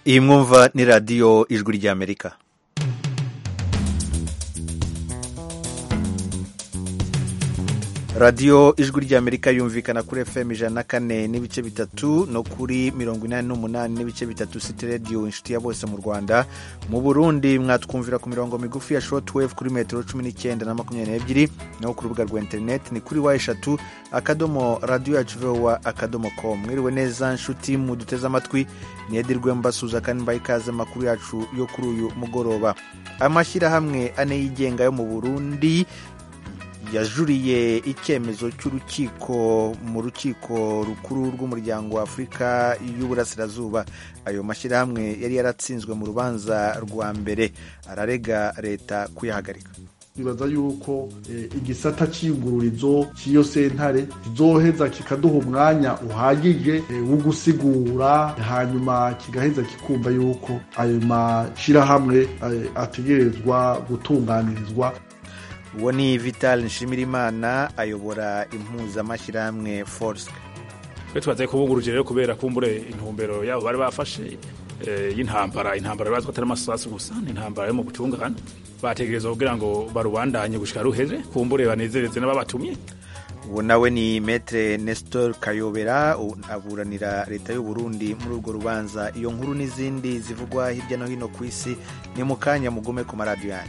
iyi mwumva ni radiyo ijwi ry'amerika radiyo ijwi ry'amerika yumvikana kuri fm ijana na kane n'ibice bitatu no kuri mirongo inani n'umunani n'ibice bitatu siti radiyo inshuti ya bose mu rwanda mu burundi mwatwumvira ku mirongo migufi ya shortwave kuri metero cumi n'icyenda na makumyabiri n'ebyiri naho ku rubuga rwa interineti ni kuri wa eshatu akadomo radiyo yacu vowa akadomo com mwiriwe neza nshuti muduteze amatwi niyedirwe mbasuza kandi mbaye ikaze amakuru yacu yo kuri uyu mugoroba amashyirahamwe ane yigenga yo mu burundi yajuriye icyemezo cy'urukiko mu rukiko rukuru rw'umuryango wa afurika y'uburasirazuba ayo mashyirahamwe yari yaratsinzwe mu rubanza rwa mbere ararega leta kuyahagarika bibaza yuko igisata cy'iyungururizo cy'iyo sentare kizoheza kikaduha umwanya uhagije wo gusigura hanyuma kigaheza kikumva yuko ayo mashyirahamwe ategerezwa gutunganirizwa uwo ni vital nshimirimana ayobora impuzamashyirahamwe force twe tubaze kubuguruje rero kubera kumbure intumbero yabo bari bafashe y'intambara intambara bazwi atari amasasu gusa ni intambara yo mu butungane bategereza kugira ngo barubandanye gushika ruheze kumbure banezereze n'ababatumye uwo nawe ni metre nestor kayobera aburanira leta y'u Burundi muri urwo rubanza iyo nkuru n'izindi zivugwa hirya no hino ku isi ni mu kanya mugume ku maradiyo yanyu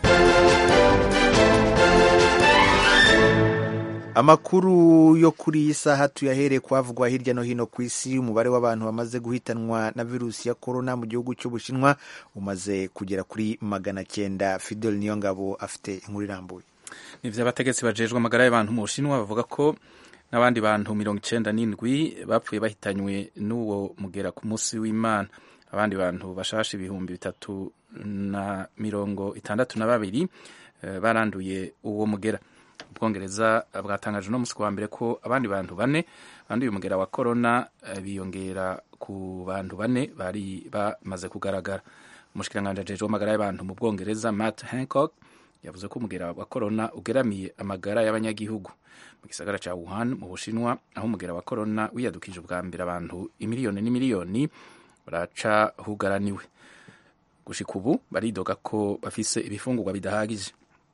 amakuru yo kuri iyi saha tuyahereye kwavugwa hirya no hino ku isi umubare w'abantu bamaze guhitanwa na virusi ya korona mu gihugu cy'ubushinwa umaze kugera kuri magana cyenda fidel niyongabo afite inkuru irambuye ni abategetsi bajejwe amagara y'abantu mu bushinwa bavuga ko n'abandi bantu mirongo icyenda n'indwi bapfuye bahitanywe n'uwo mugera ku munsi w'imana abandi bantu bashashe ibihumbi bitatu na mirongo itandatu na babiri baranduye uwo mugera ubwongereza bwatangaje uno munsi wa mbere ko abandi bantu bane banduye umugera wa korona biyongera ku bantu bane bari bamaze kugaragara umushikiranganji ajejwe amagara y'abantu mu bwongereza matt hancock yavuze ko umugera wa korona ugeramiye amagara y'abanyagihugu mu gisagara cya wuhan mu bushinwa aho umugera wa korona wiyadukije ubwa mbere abantu imiliyoni n'imiliyoni baraca hugaraniwe gushika ubu baridoga ko bafise ibifungurwa bidahagije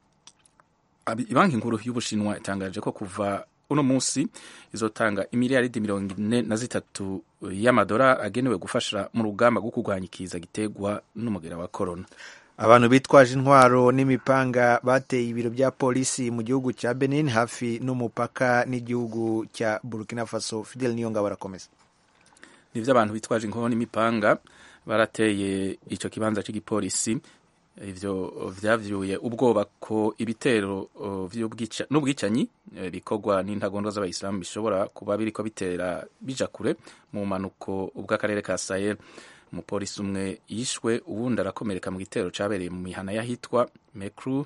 banki nkuru y'ubushinwa itangaje ko kuva uno munsi izotanga imiliyaridi mirongo ine na zitatu y'amadolari agenewe gufasha mu rugamba rwo kurwanya ikiza giterwa n'umugera wa korona abantu bitwaje intwaro n'imipanga bateye ibiro bya polisi mu gihugu cya benin hafi n'umupaka n'igihugu cya burkina faso fidel niyonga barakomeza nibyo abantu bitwaje inkoho n'imipanga barateye icyo kibanza cy'igipolisi ivyo vyavyuye ubwoba ko ibitero n'ubwicanyi bikorwa n'intagondwa z'abayisilamu bishobora kuba biriko bitera bija kure mu manuko bw'akarere ka sahel umupolisi umwe yishwe uwundi arakomereka mu gitero cabereye mu mihana y'ahitwa mekru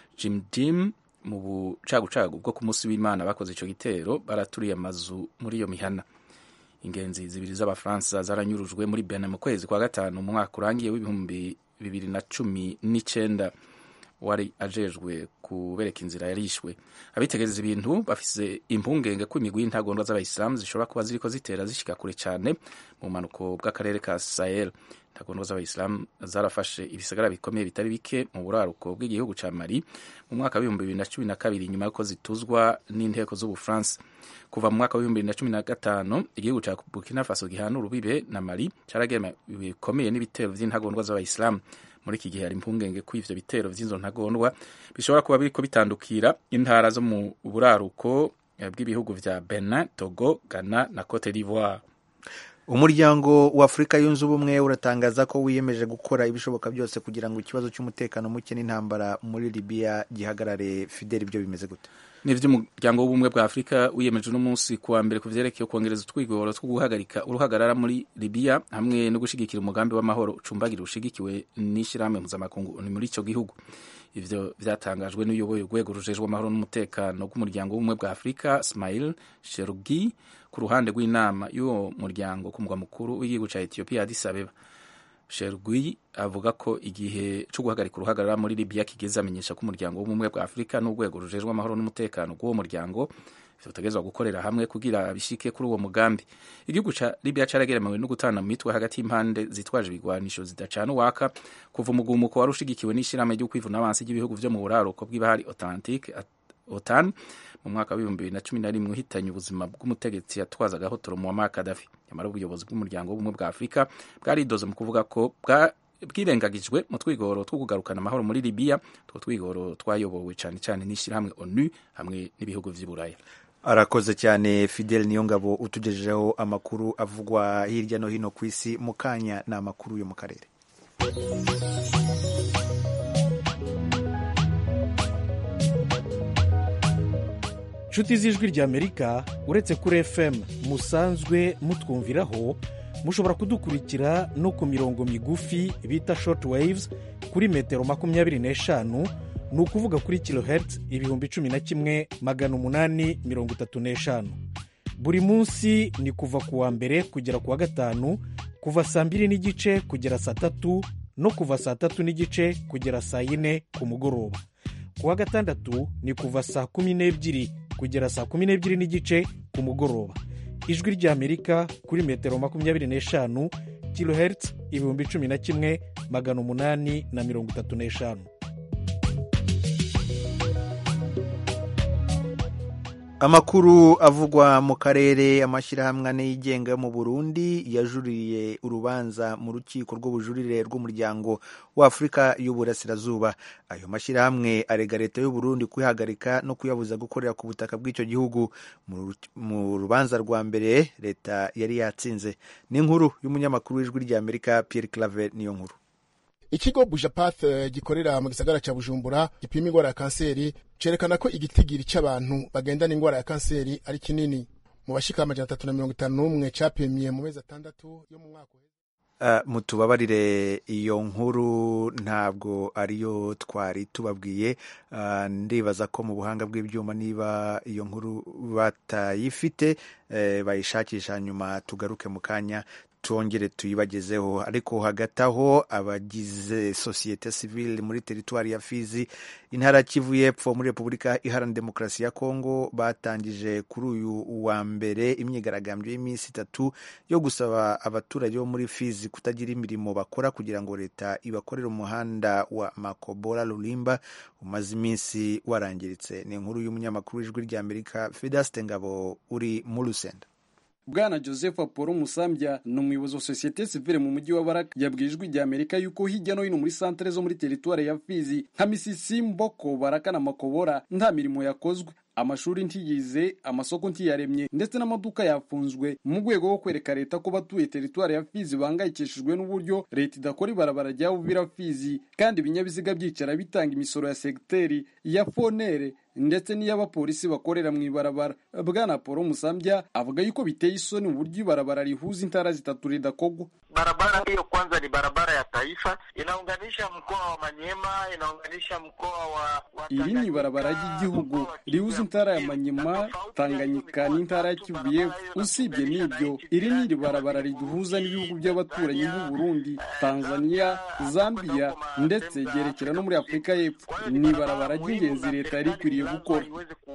jimjim mu bucagucagu bwo ku munsi w'imana bakoze ico gitero baraturiye amazu muri iyo mihana ingenzi zibiri z'abafaransa zaranyurujwe muri benin mu kwezi kwa gatanu mu mwaka urangiye w'ibihumbi bibiri na cumi n'icenda wari ajejwe kubereka inzira yarishwe abitegereza ibintu bafise impungenge ko imigwi y'intagondwa z'abayisilamu zishobora kuba ziriko zitera zishika kure cane mu manuko bw'akarere ka sahel intagondwa z'abayisilamu zarafashe ibisagara bikomeye bitari bike mu buraruko bw'igihugu ca mali mu mwaka w'ibihumbi bibiri na cumi na kabiri nyuma y'uko zituzwa n'inteko z'ubufaransa kuva mu mwaka w'ibihumbi bibiri na cumi na gatanu igihugu ca burkina faso gihana urubibe na mali caragema bikomeye n'ibitero vy'intagondwa z'abayisilamu muri iki gihe hari impungenge ko ivyo bitero vy'izo ntagondwa bishobora kuba biriko bitandukira intara zo mu buraruko bw'ibihugu vya benin togo ghana na cote d'ivoire umuryango wa afurika yunze ubumwe uratangaza ko wiyemeje gukora ibishoboka byose kugira ngo ikibazo cy'umutekano muke n'intambara muri libiya gihagarare fideli ibyo bimeze gute ni ivy'umuryango w'ubumwe bwa afurika wiyemeje uno munsi kuwa mbere ku vyerekeye kwongereza utwigoro two guhagarika uruhagarara muri libiya hamwe no gushigikira umugambi w'amahoro ucumbagira ushigikiwe n'ishirahamwe mpuzamakungu ni muri ico gihugu ivyo vyatangajwe n'uyoboye urwego rujejwe amahoro n'umutekano rw'umuryango w'ubumwe bwa afurika smail sherugi ku ruhande rw'inama y'uwo muryango ku mugwa mukuru w'igihugu ca etiyopiya addis abeba shergui avuga ko igihe cyo guhagarika uruhagarara muri libiya kigeze amenyesha ko umuryango w'ubumwe bwa afurika n'urwego rujejwe amahoro n'umutekano rw'uwo muryango vyotegezwa gukorera hamwe kugira bishike kuri uwo mugambi igihugu ca libya carageremewe no gutana mu mitwe hagati y'impande zitwaje ibigwanisho zidacana uwaka kuva umugumuko wari ushigikiwe n'ishirahamwe ryo kwivuna abansi ry'ibihugu vyo mu buraruko bw'ibahari atlantique otan mu mwaka w'ibihumbi bibiri na cumi na rimwe uhitanye ubuzima bw'umutegetsi yatwazaga hotoro muammar gaddafi nyamara ubuyobozi bw'umuryango w'ubumwe bwa afurika bwaridoze mu kuvuga ko bwa bwirengagijwe mu twigoro two kugarukana amahoro muri libiya utwo twigoro twayobowe cyane cyane n'ishyirahamwe onu hamwe n'ibihugu vy'i buraya arakoze cyane fidel niyongabo utugejejeho amakuru avugwa hirya no hino ku isi mu kanya ni amakuru yo mu karere inshuti z'ijwi ry'amerika uretse kuri fm musanzwe mutwumviraho mushobora kudukurikira no ku mirongo migufi bita short waves kuri metero makumyabiri n'eshanu ni ukuvuga kuri kilohertz ibihumbi cumi na kimwe magana umunani mirongo itatu n'eshanu buri munsi ni kuva ku wa mbere kugera ku wa gatanu kuva saa mbiri n'igice kugera saa tatu no kuva saa tatu n'igice kugera saa yine ku mugoroba ku wa gatandatu ni kuva saa kumi n'ebyiri kugera saa kumi n'ebyiri n'igice ku mugoroba ijwi ry'amerika kuri metero makumyabiri n'eshanu kilohertz ibihumbi cumi na kimwe magana umunani na mirongo itatu n'eshanu amakuru avugwa mu karere amashyirahamwe ane yigenga yo mu burundi yajuririye urubanza mu rukiko rw'ubujurire rw'umuryango w'afurika y'uburasirazuba ayo mashyirahamwe arega leta y'uburundi kuyihagarika no kuyabuza gukorera ku butaka bw'icyo gihugu mu rubanza rwa mbere leta yari yatsinze ni inkuru y'umunyamakuru w'ijwi ry'amerika pierre claver niyo nkuru ikigo bujapath gikorera mu gisagara cya bujumbura gipima indwara ya kanseri cerekana ko igitigiri cy'abantu bagendana indwara ya kanseri ari kinini mu bashika amajana atatu na mirongo itanu n'umwe capimye mu mezi atandatu yo mu mwaka Uh, mutubabarire iyo nkuru ntabwo ariyo twari tubabwiye uh, ndibaza ko mu buhanga bw'ibyuma niba iyo nkuru batayifite eh, bayishakisha nyuma tugaruke mu kanya twongere tuyibagezeho ariko hagati aho abagize sosiyete sivile muri teritwari ya fizi intara kivu y'epfo muri repubulika iharanira demokarasi ya kongo batangije kuri uyu wa mbere imyigaragambyo y'iminsi itatu yo gusaba abaturage bo muri fizi kutagira imirimo bakora kugira ngo leta ibakorere umuhanda wa makobora rurimba umaze iminsi warangiritse ni inkuru y'umunyamakuru w'ijwi ry'amerika fedaste ngabo uri mu rusenda bwana joseph apolo musambya ni umuyobozi wa sosiyete sivile mu mujyi wa baraka yabwiye ijwi rya amerika yuko hirya no hino muri santere zo muri teritwari ya fizi nka misisi mboko baraka na makobora nta mirimo yakozwe amashuri ntiyize amasoko ntiyaremye ndetse n'amaduka yafunzwe mu rwego rwo kwereka leta ko batuye teritwari ya fizi bahangayikishijwe n'uburyo leta idakora ibarabara rya buvira fizi kandi ibinyabiziga byicara bitanga imisoro ya segiteri ya fonere ndetse n'iy'abapolisi bakorera mu ibarabara bwana paul musambya avuga yuko biteye isoni uburyo ibarabara rihuza intara zitatu ridakogwa barabara hiyo kwanza ni barabara ya taifa inaunganisha mkoa wa manyema inaunganisha mkoa wa, wa iri ni ibarabara ry'igihugu rihuza intara ya manyema tanganyika n'intara ya kivu y'epfo usibye n'ibyo iri ni iri barabara riduhuza n'ibihugu by'abaturanyi nk'u burundi tanzania zambia ndetse ryerekera no muri afurika y'epfo ni ibarabara ry'ingenzi leta yari ikwiriye gukora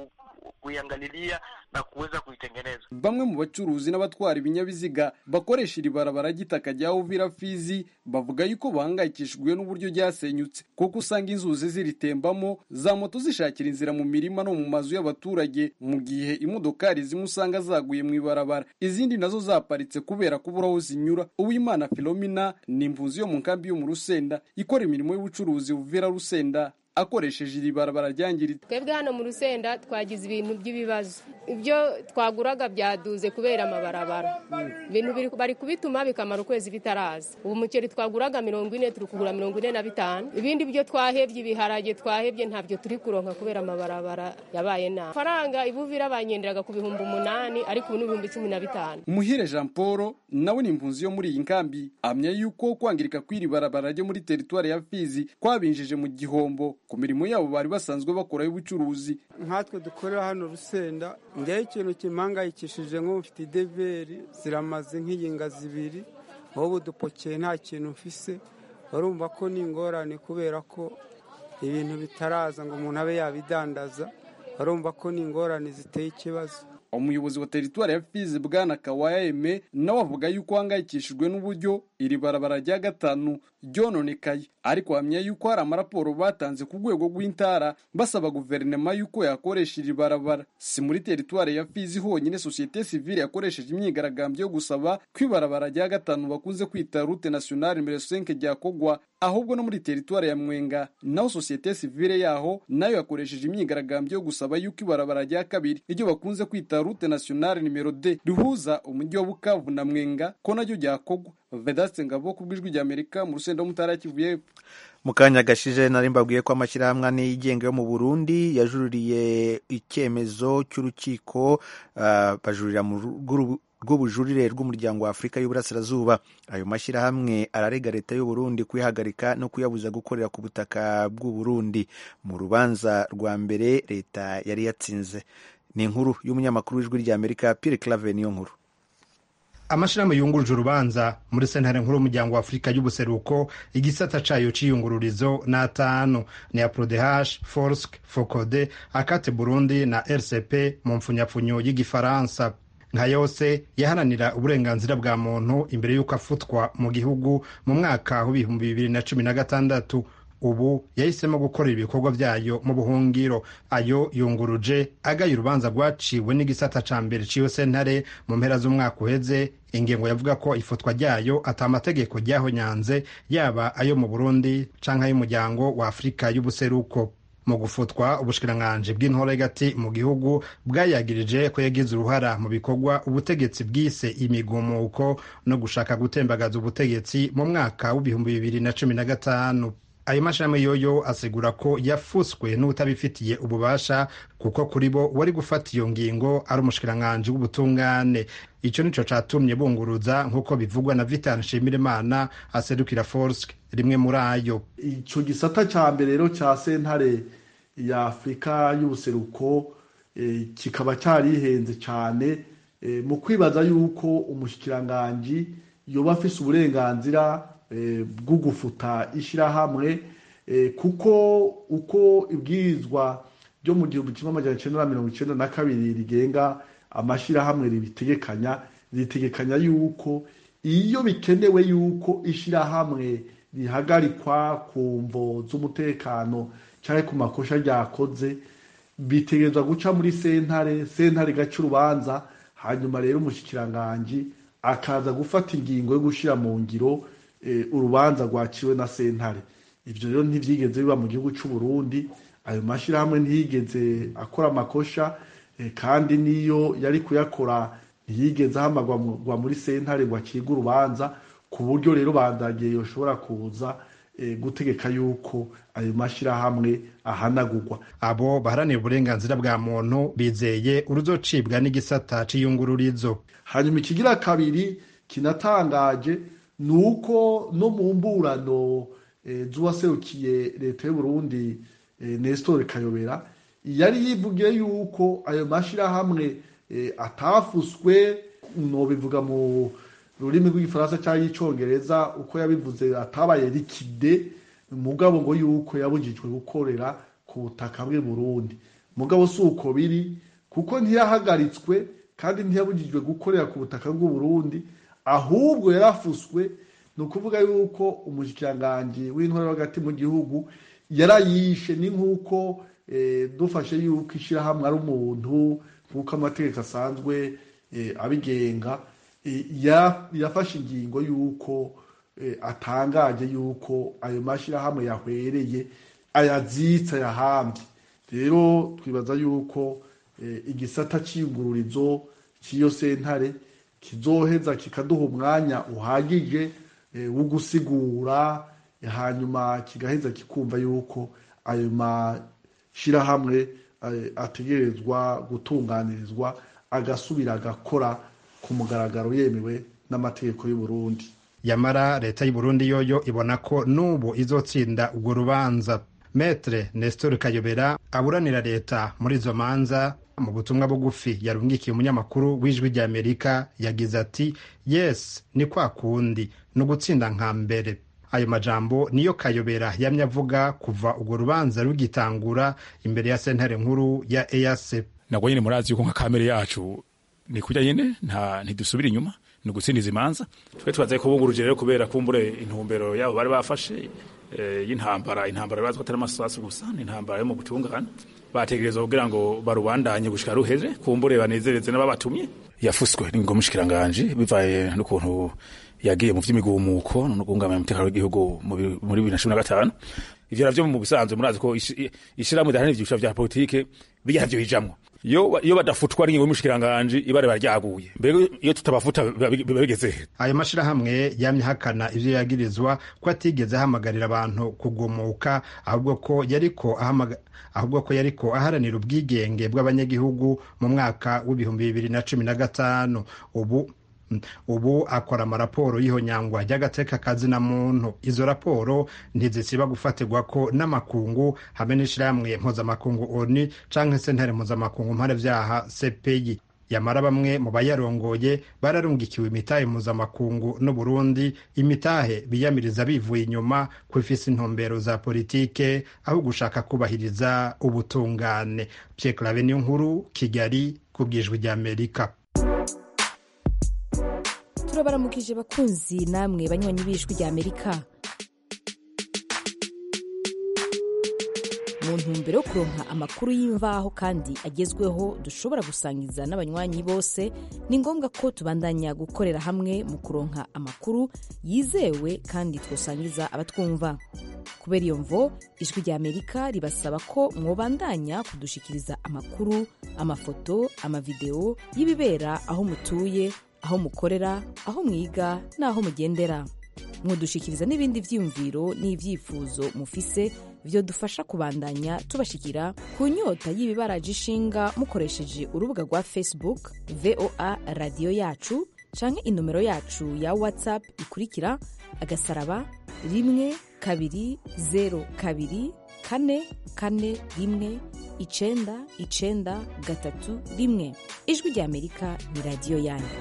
kuiangalilia na kuweza kuitengeneza. Bamwe mu bacuruzi n'abatwara ibinyabiziga bakoresha iri barabara ry'itaka rya Uvira Fizi bavuga yuko bahangayikishijwe n'uburyo ryasenyutse kuko usanga inzuzi ziritembamo za moto zishakira inzira mu mirima no mu mazu y'abaturage mu gihe imodokari zimwe usanga zaguye mu ibarabara izindi nazo zaparitse kubera kubura aho zinyura Uwimana Philomena ni impunzi yo mu nkambi yo mu Rusenda ikora imirimo y'ubucuruzi Uvira Rusenda akoresheje iri barabara ryangiritse twebwe hano mu rusenda twagize ibintu by'ibibazo ibyo twaguraga byaduze kubera amabarabara ibintu bari kubituma bikamara ukwezi bitaraza ubu umuceri twaguraga mirongo ine turi kugura mirongo ine na bitanu ibindi byo twahebye ibiharage twahebye ntabyo turi kuronka kubera amabarabara yabaye nabi faranga ibuvira banyendereraga ku bihumbi umunani ariko ubu ni ibihumbi cumi na bitanu umuhire jean paul nawe ni impunzi yo muri iyi nkambi amya yuko kwangirika kw'iri barabara ryo muri teritwari ya fizi kwabinjije mu gihombo ku mirimo yabo bari basanzwe bakora y'ubucuruzi nkatwe dukorera hano rusenda njyewe ikintu kimpangayikishije nk'ufite ideveri ziramaze nk'iyinga zibiri wowe udupokeye nta kintu mfise urumva ko ni ingorane kubera ko ibintu bitaraza ngo umuntu abe yabidandaza barumva ko ni ingorane ziteye ikibazo umuyobozi wa teritwari ya fizi bwana kawaya eme nawe avuga yuko ahangayikishijwe n'uburyo iri barabara rya gatanu ryononekaye ariko ahamya yuko hari amaraporo batanze ku rwego rw'intara basaba guverinoma yuko yakoresha iri barabara si muri teritwari ya fizi honyine sosiyete sivile yakoresheje imyigaragambyo yo gusaba ko ibarabara rya gatanu bakunze kwita rute nationale nimero 5 ryakogwa ahubwo no muri teritwari ya mwenga naho sosiyete sivile yaho nayo yakoresheje imyigaragambyo yo gusaba yuko ibarabara rya kabiri iryo bakunze kwita rute nationale nimero d rihuza umujyi wa bukavu na mwenga ko naryo ryakogwa vedaste ngabo ku bw'ijwi ry'amerika mu rusenda mutara kivu y'epfo mu kanya gashije nari mbabwiye ko amashyirahamwe ane yigenga yo mu burundi yajuririye icyemezo cy'urukiko uh, bajurira mu rw'ubujurire rw'umuryango wa afurika y'uburasirazuba ayo mashyirahamwe ararega leta y'u Burundi kuyihagarika no kuyabuza gukorera ku butaka bw'u Burundi mu rubanza rwa mbere leta yari yatsinze ni inkuru y'umunyamakuru w'ijwi ry'amerika Pierre Claver niyo nkuru amashirahamwe yunguruje urubanza muri sentare nkuru y'umuryango wa afurika y'ubuseruko igisata cayo c'iyungururizo ni atanu ni ya prodehash forsk focode akate burundi na rcp mu mpfunyapfunyo y'igifaransa nka yose yaharanira uburenganzira bwa muntu imbere y'uko afutwa mu gihugu mu mwaka w'ibihumbi bibiri na cumi na gatandatu ubu yahisemo gukorera ibikorwa byayo mu buhungiro ayo yunguruje agaye urubanza rwaciwe n'igisata ca mbere ciyo sentare mu mpera z'umwaka uheze ingingo yavuga ko ifutwa ryayo ata amategeko ryahonyanze yaba ayo mu burundi canke ay'umuryango wa afurika y'ubuseruko mu gufutwa ubushikiranganji bw'intoregati mu gihugu bwayagirije ko yagize uruhara mu bikorwa ubutegetsi bwise imigumuko no gushaka gutembagaza ubutegetsi mu mwaka w'ibihumbi bibiri na cumi na gatanu ayo mashami yoyo asigura ko yafuswe n'utabifitiye ububasha kuko kuri bo wari gufata iyo ngingo ari umushikiranganji w'ubutungane icyo nico catumye bunguruza nk'uko bivugwa na vitan nshimirimana aserukira forsk rimwe muri ayo ico gisata ca mbere rero ca sentare ya afurika y'ubuseruko e, kikaba carihenze cane e, mu kwibaza yuko umushikiranganji yoba afise uburenganzira bwo gufuta ishyirahamwe kuko uko ibwirizwa ryo mu gihumbi kimwe amajana icyenda na mirongo icyenda na kabiri rigenga amashyirahamwe ribitegekanya ritegekanya yuko iyo bikenewe yuko ishyirahamwe rihagarikwa ku mvo z'umutekano cyangwa ku makosha ryakoze bitegerezwa guca muri sentare sentare igaca urubanza hanyuma rero umushyikirangajwi akaza gufata ingingo yo gushyira mu ngiro urubanza rwaciwe na sentare ibyo rero ntibyigeze biba mu gihugu cy'u Burundi ayo mashyirahamwe ntiyigeze akora amakosha kandi n'iyo yari kuyakora ntiyigeze ahamagwa muri sentare ngo acibwe urubanza ku buryo rero bandagiye yoshobora kuza gutegeka yuko ayo mashyirahamwe ahanagurwa abo baharanira uburenganzira bwa muntu bizeye uruzocibwa n'igisata c'iyungururizo hanyuma ikigira kabiri kinatangaje ni uko no mu mburano z'uwaserukiye leta y'u Burundi Nestor Kayobera yari yivugiye yuko ayo mashyirahamwe atafuswe nobivuga mu rurimi rw'igifaransa cyangwa icyongereza uko yabivuze atabaye rikide mugabo ngo yuko yabujijwe gukorera ku butaka bw'i Burundi mugabo si uko biri kuko ntiyahagaritswe kandi ntiyabujijwe gukorera ku butaka bw'u Burundi ahubwo yarafuswe ni ukuvuga yuko umushikiranganji w'intwaro hagati mu gihugu yarayishe ni nk'uko dufashe yuko ishyirahamwe ari umuntu nk'uko amategeko asanzwe abigenga yafashe ingingo y'uko atangaje y'uko ayo mashyirahamwe yahwereye ayazitse ayahambye rero twibaza y'uko igisata cy'ingururizo cy'iyo sentare kizoheza kikaduha umwanya uhagije wo gusigura hanyuma kigaheza kikumva yuko ayo mashyirahamwe ategerezwa gutunganirizwa agasubira agakora ku mugaragaro yemewe n'amategeko y'u Burundi yamara leta y'u Burundi yoyo ibona ko n'ubu izotsinda urwo rubanza metre Nestor Kayobera aburanira leta muri izo manza mu butumwa bugufi yarungikiye umunyamakuru w'ijwi ry'amerika yagize ati yes ni kwa kundi ni ugutsinda nka mbere ayo majambo niyo kayobera yamye avuga kuva urwo rubanza rugitangura imbere ya sentare nkuru ya eac nabwo nyine murazi yuko nka kamere yacu ni kurya nyine nta ntidusubira inyuma ni ugutsindiza imanza twe tubaze kubunguruje rero kubera kumbure intumbero yabo bari bafashe eh, y'intambara intambara bazi ko atari amasasu gusa ni intambara yo mu butungane bategereza kugira ngo barubandanye gushika ruheze kumbure banezereze n'ababatumye yafuswe n'ingo mushikiranganje bivaye n'ukuntu yagiye mu vy'imigumuko no guhungabanya umutekano w'igihugu mu bi- muri bibiri na cumi na gatanu ivyo navyo mu bisanzwe murazi ko ishi- ishirahamwe ridaharanira ivyiciro vya politike bijya navyo bijamwo iyo iyo badafutwa n'ingingo y'umushikiranganje ibare baryaguye mbere iyo tutabafuta biba biba bigeze he ayo mashirahamwe yamye ahakana ivyo yagirizwa ko atigeze ahamagarira abantu kugumuka ahubwo ko yariko ahamaga ahubwo ko yariko aharanira ubwigenge bw'abanyagihugu mu mwaka w'ibihumbi bibiri na cumi na gatanu ubu ubu akora amaraporo y'ihonyangwa ry'agateka kazina muntu izo raporo ntizisiba gufatirwa ko n'amakungu hamwe n'ishirahamwe mpuzamakungu oni canke sentare mpuzamakungu mpanavyaha cpi yamara bamwe mu bayarongoye bararungikiwe imitahe mpuzamakungu n'uburundi imitahe biyamiriza bivuye inyuma ko ifise intumbero za politike aho gushaka kubahiriza ubutungane pierre clave niyo nkuru kigali ku bwijwi ry'amerika turabaramukije bakunzi namwe banywanyi b'ijwi rya amerika mu ntumbero yo kuronka amakuru y'imvaho kandi agezweho dushobora gusangiza n'abanywanyi bose ni ngombwa ko tubandanya gukorera hamwe mu kuronka amakuru yizewe kandi twosangiza abatwumva kubera iyo mvo ijwi rya amerika ribasaba ko mwobandanya kudushikiriza amakuru amafoto amavideo y'ibibera aho mutuye aho mukorera aho mwiga n'aho mugendera mwodushikiriza n'ibindi vyiyumviro n'ivyifuzo mufise vyodufasha kubandanya tubashikira ku nyota y'ibibaraje ishinga mukoresheje urubuga rwa facebook voa radiyo yacu canke inomero yacu ya whatsapp ikurikira agasaraba rimwe kabiri zero kabiri kane kane rimwe icenda icenda gatatu rimwe ijwi rya amerika ni radiyo yanyu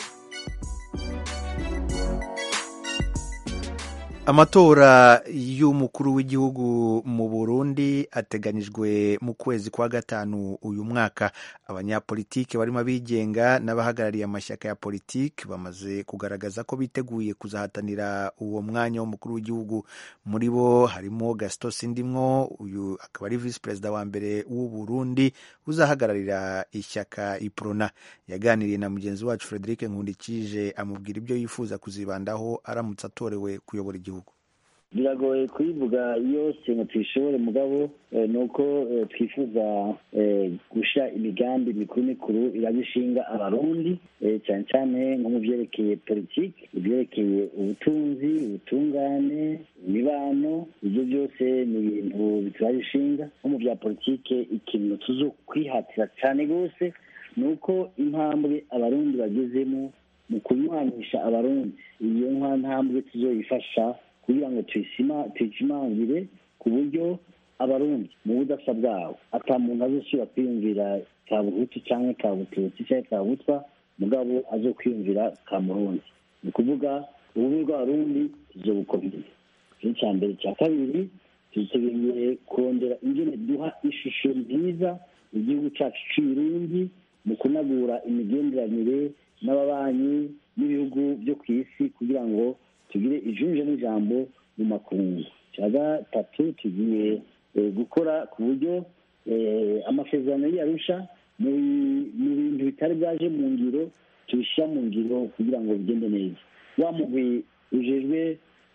amatora y'umukuru w'igihugu mu burundi ateganijwe mu kwezi kwa gatanu uyu mwaka abanyapolitiki barimo abigenga n'abahagarariye amashyaka ya politiki bamaze kugaragaza ko biteguye kuzahatanira uwo mwanya w'umukuru w'igihugu muri bo harimo gaston sindimwo uyu akaba ari visi perezida wa mbere w'u burundi uzahagararira ishyaka iprona yaganiriye na mugenzi wacu frederic nkundikije amubwira ibyo yifuza kuzibandaho aramutse atorewe kuyobora igihugu biragoye kuyivuga yose ngo tuyishobore mugabo ni uko twifuza gushyira imigambi mikuru mikuru irabishinga abarundi cyane cyane nko mu byerekeye politiki ibyerekeye ubutunzi ubutungane imibano ibyo byose ni ibintu biturabishinga nko mu bya politiki ikintu tuzo kwihatira cyane rwose ni uko intambwe abarundi bagezemo mu kunywanisha abarundi iyo ntambwe tuzoyifasha kugira ngo tuyishimangire ku buryo abarundi mu budasa bwabo ata muntu azosubira kwiyumvira ka buhutu cyangwa ka bututsi cyangwa ka butwa mugabo azo kwiyumvira ka murundi ni ukuvuga ububi bw'abarundi tuzobukomeza icyo cya mbere cya kabiri tutegereye kurondera ingene duha ishusho nziza igihugu cyacu cy'uburundi mu kunagura imigenderanire n'ababanyi n'ibihugu byo ku isi kugira ngo tugire ijunje n'ijambo mu makungu cya gatatu tugiye gukora ku buryo amasezerano y'arusha mu bintu bitari byaje mu ngiro tubishyira mu ngiro kugira ngo bigende neza wa mugwi ujejwe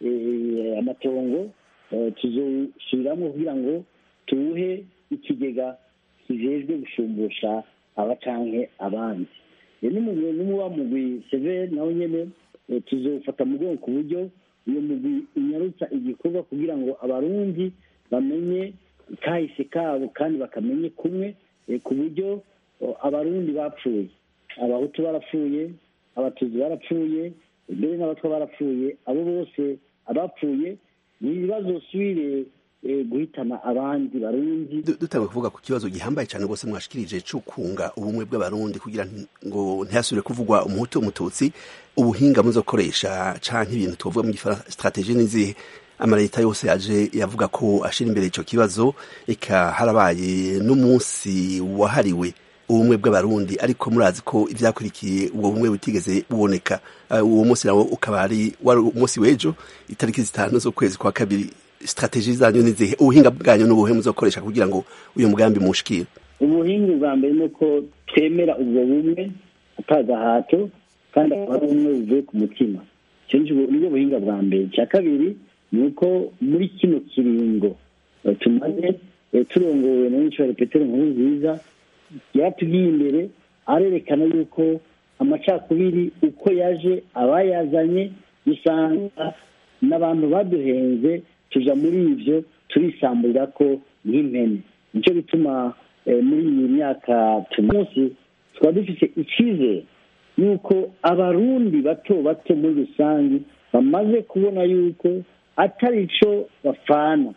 amatongo tuzosubiramo kugira ngo tuwuhe ikigega kijejwe gushumbusha abacanke abandi n'umuba mugwi severi nawe nyene tuzofata mu rwego ku buryo uyu mugwi unyarutsa igikorwa kugira ngo abarundi bamenye kahise kabo kandi bakamenye kumwe ku buryo abarundi bapfuye abahutu barapfuye abatutsi barapfuye mbere n'abatwa barapfuye abo bose abapfuye ntibazosubire guhitana abandi barundi dutanga kuvuga ku kibazo gihambaye cyane rwose mwashikirije cyo kunga ubumwe bw'abarundi kugira ngo ntihasubire kuvugwa umuhutu umututsi ubuhinga muzokoresha canke ibintu tuvuga mu gifaransa strategie n'izihe amaleta yose aje yavuga ko ashira imbere ico kibazo eka harabaye n'umunsi wahariwe ubumwe bw'abarundi ariko murazi ko ivyakurikiye ubwo bumwe butigeze buboneka uwo munsi nawo ukaba ari wari umunsi w'ejo itariki zitanu z'ukwezi kwa kabiri strategie zanyu nizihe ubuhinga bwanyu n'ubuhe muzokoresha kugira ngo uyu mugambi mushikire ubuhinga bwa mbere ni uko twemera ubwo bumwe atagahato kandi akaba ari ubumwe buvuye ku mutima icyo nibwo buhinga bwa mbere icya kabiri ni uko muri kino kiringo tumaze turongowe na nyinshi petero nkuru nziza yatugiye imbere arerekana yuko amacakubiri uko yaje abayazanye usanga n'abantu baduhenze tuja muri ivyo turisamburira ko nk'impene nicyo bituma muri iyi myaka tumunsi tukaba dufite icyizere yuko abarundi bato bato muri rusange bamaze kubona yuko atari ico bapfana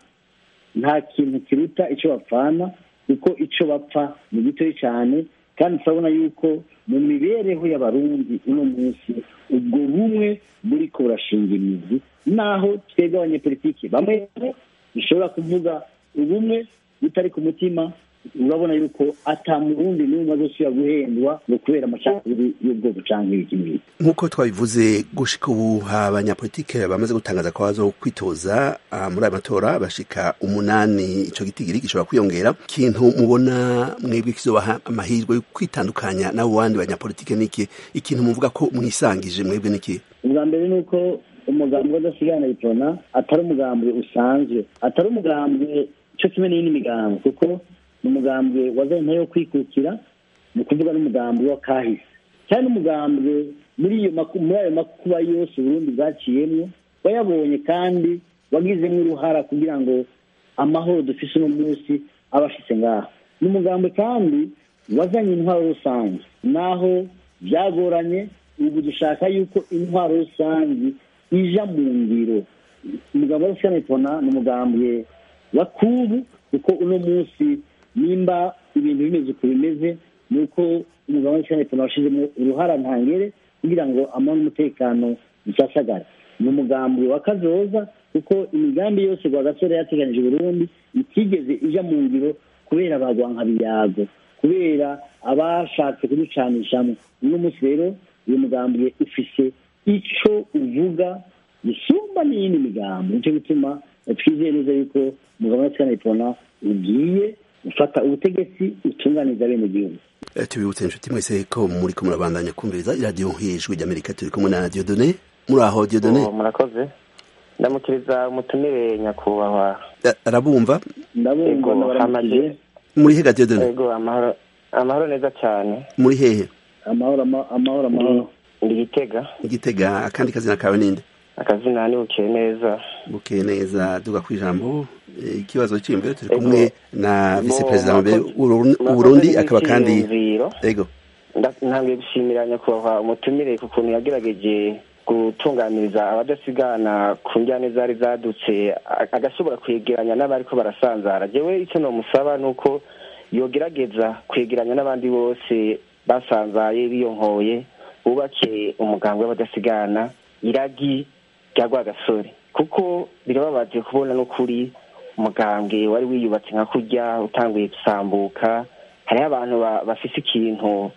nta kintu kiruta ico bapfana kuko ico bapfa ni gitoyi cyane kandi turabona yuko mu mibereho y'abarundi uno munsi ubwo bumwe buriko burashinga imizi naho twebwe abanyepolitiki bamwe dushobora kuvuga ubumwe butari ku mutima urabona yuko ata murundi n'umwe azosubira guhendwa ngo kubera amacakubiri y'ubwoko canke ibiki n'ibiki nk'uko twabivuze gushika ubu abanyapolitike bamaze gutangaza ko baza kwitoza muri aya matora bashika umunani ico gitigiri gishobora kwiyongera ikintu mubona mwebwe kizobaha amahirwe yo kwitandukanya n'abo bandi banyapolitike niki ikintu muvuga ko mwisangije mwebwe niki ubwa mbere ni uko umugambi w'adasigana bitona atari umugambwe usanzwe atari umugambwe cyo kimwe n'iyindi migambi kuko ni umugambwe wazanye ntayo kwikukira ni ukuvuga n'umugambwe wa kahise cyane umugambwe muri iyo muri ayo makuba yose uburundi bwaciyemo wayabonye kandi wagizemo uruhara kugira ngo amahoro dufise uno munsi aba ashitse ngaha ni umugambwe kandi wazanye intwaro rusange naho byagoranye ubu dushaka yuko intwaro rusange ija mu ngiro umugambwe wa rusange ni umugambwe wa kubu kuko uno munsi nimba ibintu bimeze uko bimeze ni uko umugabo w'ishyirahamwe tuna washyizemo uruhara ntangere kugira ngo amahoro n'umutekano bisasagara ni umugambi wa kazoza kuko imigambi yose rwa gasore yateganyije burundi itigeze ija mu ngiro kubera bagwanka biyago kubera abashatse kuducanishamo uno munsi rero uyu mugambi ufise ico uvuga gisumba n'iyindi migambi nicyo gituma twizeye neza yuko umugabo w'ishyirahamwe tuna ugiye ufata ubutegetsi utunganiza bene gihugu tubibutse inshuti mwese ko muri ko murabandanya kumviriza iradiyo hejuru ry'amerika turi kumwe na diodone muri aho diodone murakoze ndamukiriza umutumire nyakubahwa arabumva ndabumva ndabaramukije muri hega diodone yego amahoro amahoro neza cyane muri hehe amahoro amahoro amahoro ndi gitega gitega akandi kazina kawe ninde akazina ni bukeye neza bukeye neza duga ku ijambo ikibazo cy'imbere turi kumwe na vice perezida wa mbere w'uburundi akaba kandi ego ntabwo gushimira nyakubahwa umutumire ku kuntu yagerageje gutunganiriza abadasigana ku njyane zari zadutse agashobora kwegeranya n'abariko barasanzara jewe icyo nomusaba ni uko yogerageza kwegeranya n'abandi bose basanzaye biyonkoye bubake umuganga w'abadasigana iragi rya rwagasore kuko birababaje kubona n'ukuri umugambwe wari wiyubatse nka kurya utanguye gusambuka hariho abantu bafise ikintu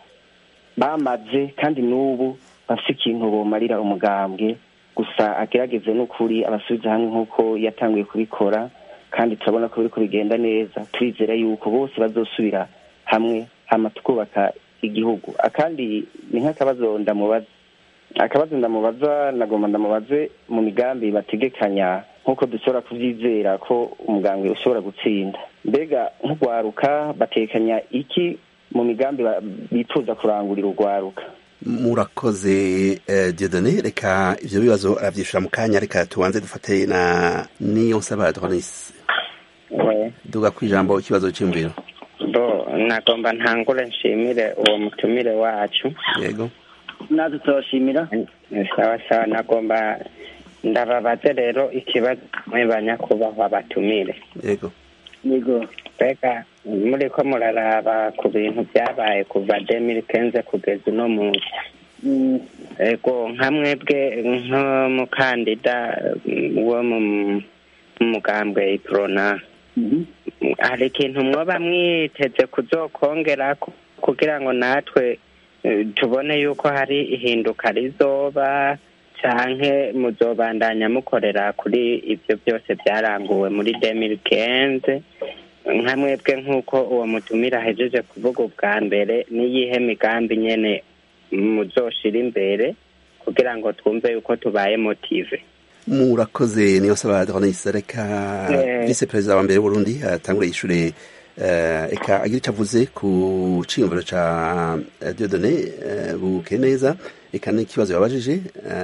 bamaze kandi n'ubu bafise ikintu bomarira umugambwe gusa agerageze n'ukuri abasubiza hamwe nk'uko yatanguye kubikora kandi turabona ko biriko bigenda neza turizera yuko bose bazosubira hamwe hama tukubaka igihugu akandi ni nk'akabazo ndamubaza akabazo ndamubaza nagomba ndamubaze mu migambi bategekanya nk'uko dushobora kubyizera ko umugambwe ushobora gutsinda mbega nk'urwaruka batekanya iki mu migambi bifuza kurangurira urwaruka murakoze diodone reka ibyo bibazo arabyishyura mu kanya reka tubanze dufate na niyo nsaba adonis duga ku ijambo ikibazo cy'imviro bo nagomba ntangure nshimire uwo mutumire wacu yego natwe turabashimira sawa sawa nagomba ndababaze rero ikibazo mwe banyakubahwa batumire yego yego mbega muri ko muraraba ku bintu byabaye kuva demiri kenze kugeza uno munsi ego nka mwebwe nk'umukandida wo mu mugambwe iprona hari ikintu mwoba mwiteze kuzokongera kugira ngo natwe tubone yuko hari ihinduka rizoba canke muzobandanya mukorera kuri ibyo byose byaranguwe muri demiri kenze nka mwebwe nk'uko uwo mutumira ahejeje kuvuga ubwa mbere n'iyihe migambi nyene muzoshira imbere kugira ngo twumve yuko tubaye motive murakoze niyo saba Adonis reka vice perezida wa mbere w'Uburundi atangure ishure eka agira icyo avuze ku ciyumviro ca Dieudonné buke neza eka n'ikibazo yabajije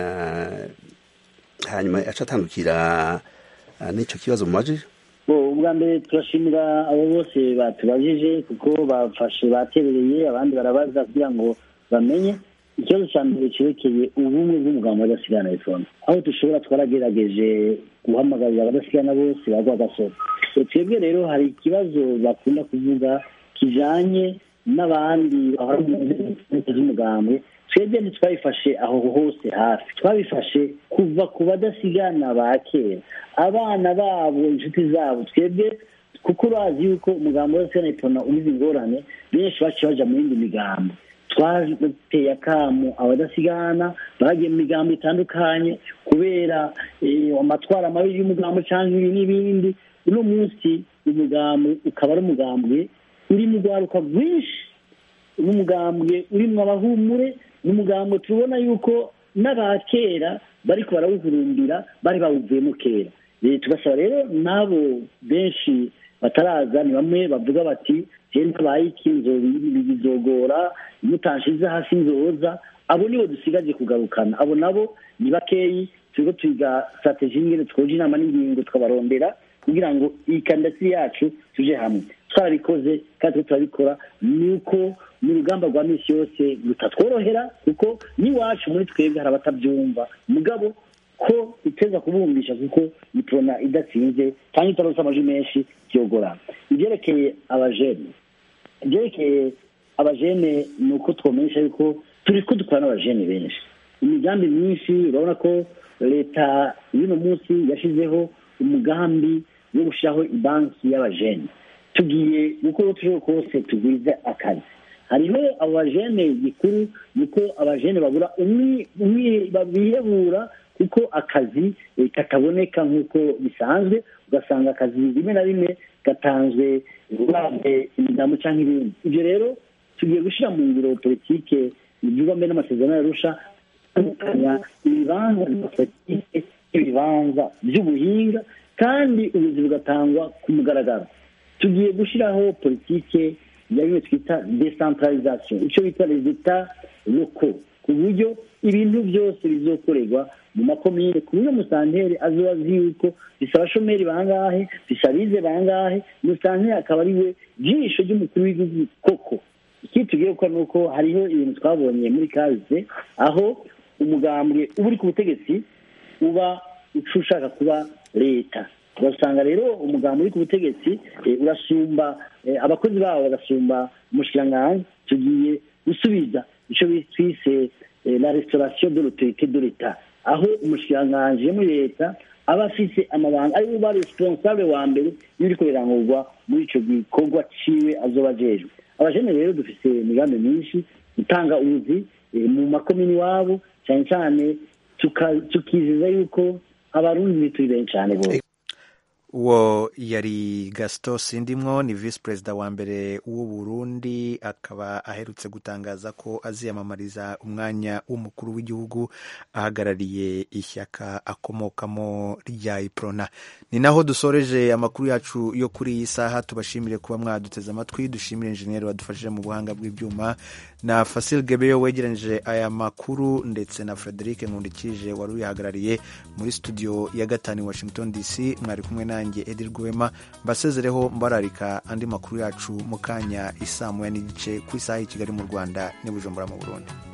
hanyuma aca atandukira n'ico kibazo mumajije ubwa mbere turashimira abo bose batubajije kuko bafashe baterereye abandi barabaza kugira ngo bamenye ikibazo cya mbere cyerekeye ubumwe bw'umuganga w'adasigana iphone aho dushobora twaragerageje guhamagarira abadasigana bose bagwa agasoro twebwe rero hari ikibazo bakunda kuvuga kijanye n'abandi bahora mu nzego z'umugambwe twebwe ntitwabifashe aho hose hafi twabifashe kuva ku badasigana ba kera abana babo inshuti zabo twebwe kuko urazi yuko umugambo w'adasigana iphone umize ingorane benshi baciye baja mu yindi migambo twateye akamu abadasigana bagiye mu migambo itandukanye kubera amatwara mabi y'umugambo cyangwa ibi n'ibindi uno munsi umugambo ukaba ari umugambwe uri mu rwaruka rwinshi n'umugambwe urimo abahumure n'umugambwe tubona yuko n'abakera bariko barawuhurumbira bari bawuvuyemo kera tugasaba rero n'abo benshi bataraza ni bamwe bavuga bati ntabaye iki bizogora mutanshize hasi nzoza abo nibo dusigaje kugarukana abo nabo ni bakeyi turiko twiga strategie ingene twoja inama n'ingingo tukabarondera kugira ngo iyi kandidatire yacu tuje hamwe twarabikoze kandi turiko turabikora ni uko mu rugamba rwa minsi yose rutatworohera kuko n'iwacu muri twebwe hari abatabyumva mugabo ko iteza kubumvisha kuko iprona idatsinze cyangwa itaronse amajwi menshi byogorana ibyerekeye abajene ibyerekeye abajene ni uko twomenyesha yuko turi ko dukora n'abajene benshi imigambi myinshi urabona ko leta y'uno munsi yashyizeho umugambi wo gushyiraho ibanki y'abajene tugiye gukora uko turi kose tugwize akazi hariho abo bajene gikuru niko abajene babura bihebura kuko akazi kataboneka nk'uko bisanzwe ugasanga akazi rimwe na rimwe gatanzwe urabye imigambo cyangwa ibindi ibyo rero tugiye gushyira mu ngiro politike ibyuba mbere n'amasezerano yarusha atandukanya ibibanza bya politike n'ibibanza by'ubuhinga kandi ubuzi bugatangwa ku mugaragaro tugiye gushyiraho politike ya bimwe twita decentralisation icyo bita rezita loko ku buryo ibintu byose bizokorerwa mu makomine ku buryo musanteri azoba azi yuko bisaba abashomeri bangahe bisabize bangahe musanteri akaba ari we jisho ry'umukuru w'igihugu koko ikindi tugiye gukora ni uko hariho ibintu twabonye muri kaze aho umugambwe uba uri ku butegetsi uba ushaka kuba leta ugasanga rero umugambi uri ku butegetsi urasumba abakozi babo bagasumba umushikiranganji tugiye gusubiza icyo twise la restauration de l'autorité de l'etat aho umushikiranganji muri leta aba afise amabanga ari uba responsable wa mbere y'uriko birangurwa muri ico gikorwa ciwe azoba ajejwe abajene rero dufise imigambi myinshi gutanga ubuzi mu makomini iwabo cyane cyane tukiziza yuko abarundi turi benshi cyane bose uwo yari gasito sindimwo ni visi perezida wa mbere w'u Burundi akaba aherutse gutangaza ko aziyamamariza umwanya w'umukuru w'igihugu ahagarariye ishyaka akomokamo rya iprona ni naho dusoreje amakuru yacu yo kuri iyi saha tubashimire kuba mwaduteze amatwi dushimire injeniyeri wadufashije mu buhanga bw'ibyuma na fasil gebeyo wegeranyije aya makuru ndetse na frederic nkundikije wari uyihagarariye muri studio ya gatanu i washington dc mwari kumwe nanjye edi rwema mbasezereho mbararika andi makuru yacu mu kanya isaa moya n'igice ku isaha y'i kigali mu rwanda n'i bujumbura mu burundi